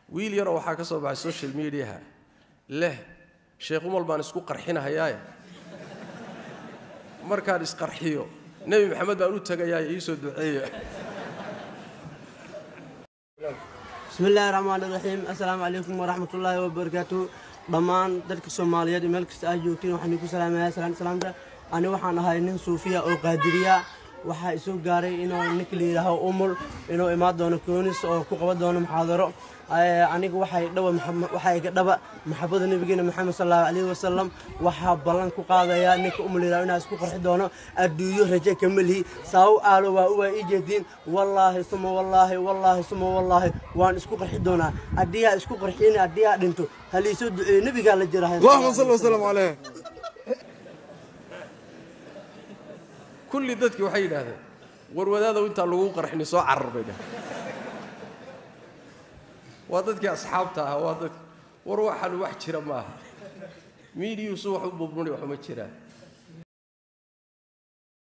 wiil yaroo waxaa ka soo baxay social mediaha leh sheekh umal baan isku qarxinahayaaye markaan isqarxiyo nebi maxamed baan u tegayaaye iisoo duceeya بسم الله الرحمن الرحيم السلام عليكم ورحمة الله وبركاته dhammaan dadka soomaaliyeed meel kasta aad joogtiin waxaan idinku salaamayaa salaan salaamta ani waxaan ahay nin suufiya oo qaadiriya waxaa isoo gaaray inuu ninka la yidhaaho umul inuu imaan doono koonis oo ku qaban doono muxaadaro aniga waxay dhawa waxaa iga dhaba maxabada nabigeena maxamed sal allahu calayhi wasalam waxaa ballan ku qaadayaa ninka umul yidhaho inaa isku qarxi doono adduunyo raje kama lihi saawu aalo waa uwaa ii jeediin wallaahi suma wallaahi wallaahi suma wallaahi waan isku qarxi doonaa haddiyaa isku qarxiin haddiyaa dhinto haliisoo duceeyo nebigaa la jira اللهم صل وسلم عليه kulli dadkii waxay yidhaahdeen warwadaadow intaan lagu qarxini soo carar bay dhaheen waa dadkii asxaabta ahaa waa dadki war waxaan wax jira maaha miidiyuusu wax u bubnuni waxuma jiraan